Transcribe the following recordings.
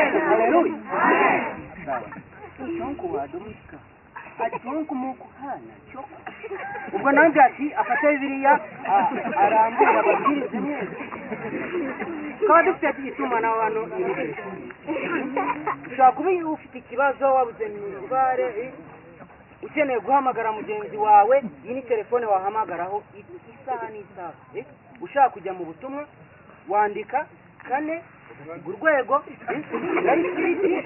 Haleluya. Sawa. Chonkuwa Dominika. Achonku muku hana choko. Ubwo nanjye ati afata Bibiliya a- arambura ababwiriza neza. Twaba dufite itumanaho hano imbere. Ushobora kuba ufite ikibazo wabuze mibare ukeneye guhamagara mugenzi wawe iyi ni telefone wahamagaraho i- isaha n'isaha eh? ushaka kujya mu butumwa wandika kane urwego garitiriti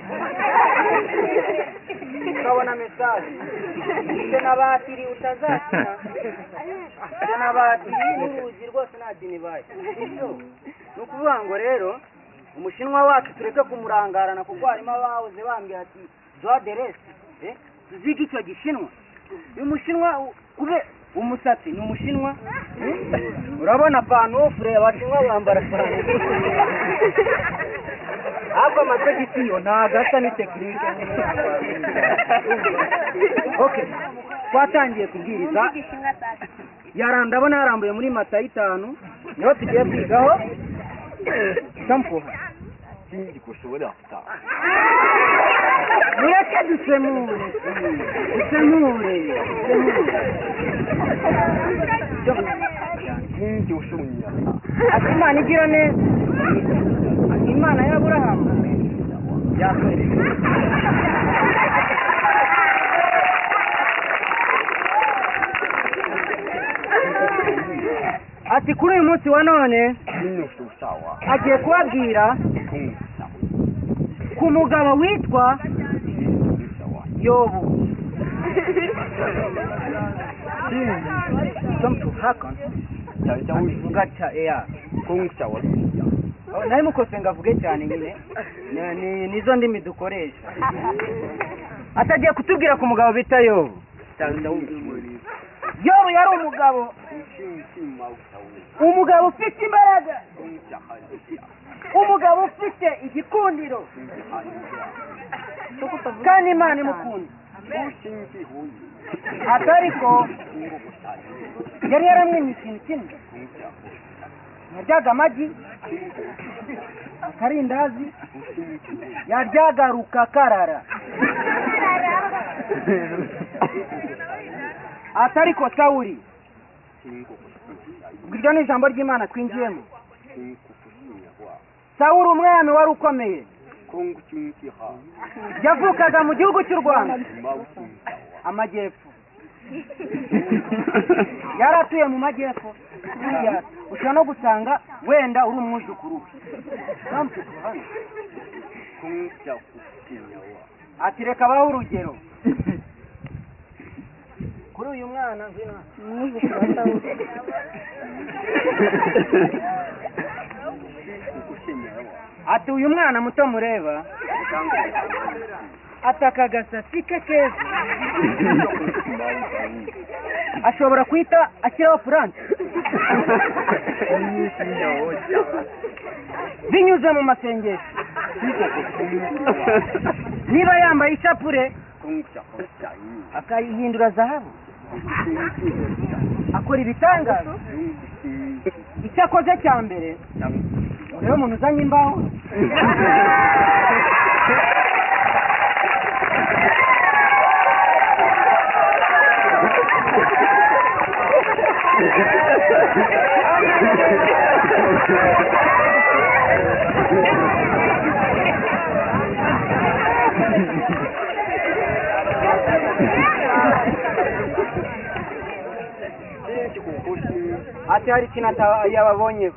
ukabona mesaje icyo nabatiri utazakina icyo nabatiri n'uruzi rwose nta dini baye Ibyo. ni ukuvuga ngo rero umushinwa wacu tureke kumurangarana kuko harimo abahoze bambwira ati dowa de resi eh? tuziga icyo gishinwa uyu mushinwa u- kube umusatsi ni umushinwa eh? urabona panofure abashinwa bambara panofure ariko amasogisi yo ntabwo asa n'itekinike ok twatangiye kubwiriza yara ndabona yarambuye muri mata y'itanu niho tugiye kwigaho sampuha 经济股是我两大， mureke dusemure dusemure dusemure 经济是我两大， ati imana igira neza ati imana y'aburahamu yakwereka ati kuri uyu munsi wa none 经济是啥哇？ agiye kubabwira 中国啥？ ku mugabo witwa 经济啥哇？ yobu hakan 咱家为 ngaca eya 公啥哇？ Oh, nari mukose ngo avuge cyane nyine Ni- ni- nizo ndimi dukoresha atagiye kutubwira ku mugabo bita yobu 咱家为啥？ yobu yari umugabo 经济毛啥哇？ umugabo ufite imbaraga 公啥哈子呀？ umugabo ufite igikundiro 经济哈子呀？ kandi imana imukunda 我经济无语， ati ariko 中国不啥人， yari yaramwemye ikintu kimwe 公啥？ yaryaga amagi akarindazi yaryaga rukakarara ati ariko sawuri 经过不是， iryo ni ijambo ry'imana twinjiyemo 经过不是呀哇？ sawuri umwami wari ukomeye 公经济哈， yavukaga mu gihugu cy'u rwanda 毛经济 amajyepfo 哇？ yari atuye mu majyepfo buriya ushobora no gusanga wenda uri umwuzukuru we Trump kuruhande. 公啥不是呀哇？ ati reka abaho urugero kuri uyu mwana ngwino hano. ati uyu mwana muto mureba ati aka gasatsi ke keza ashobora guhita ashyiraho furanse binyuze mu masengesho niba yambaye ishapure akayihindura zahabu akora ibitangaza icyo akoze cya mbere rero umuntu uzanye imbaho ati hari ikintu ata- yababonyeho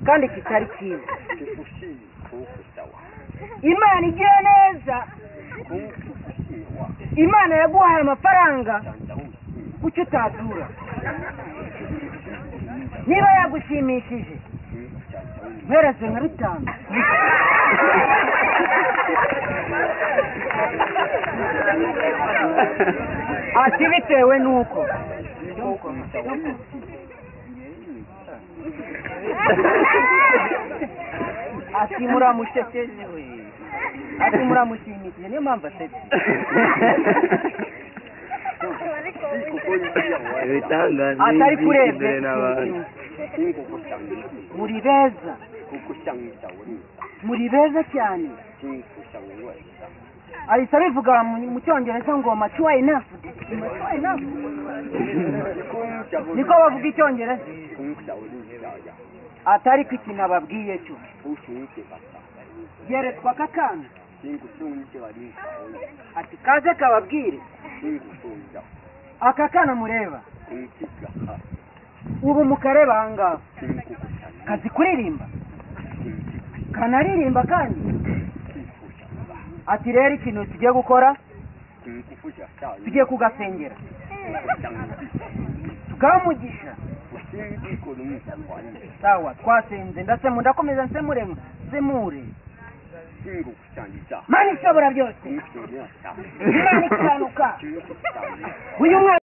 kandi kitari cyiza imana igira neza imana yaguhaye amafaranga kuki utatura niba yagushimishije mpereze nka rutanu ati bitewe n'uko ati muramushekeje we ati muramushimishije niyo mpamvu asetse ati ariko urebye muri beza muri beza cyane kinkusha weweza ahita abivuga mu- mu cyongereza ngo mature enough mature enough kunkusha niko weweza bavuga icyongereza kunkusha weweza atari ko ikintu ababwiye cyo ushunke basa yeretswa akakana kinkushunke barinka weweza ati kaze kababwire kinkushunja aka kana mureba kunkigaha ubu mukareba ahangaha kinkukushana kazi kuririmba kinkikushana kanaririmba kandi ati rero ikintu tugiye gukora kinkufusha cyane tugiye kugasengera tukamugisha usindikora umwisanzwanire sawa twasenze ndasemu ndakomeza nsemurema nsemure kinkukushangiza mana ishobora byose kinkushunja cyane imana ikiranuka kinkukushangiza uyu mwana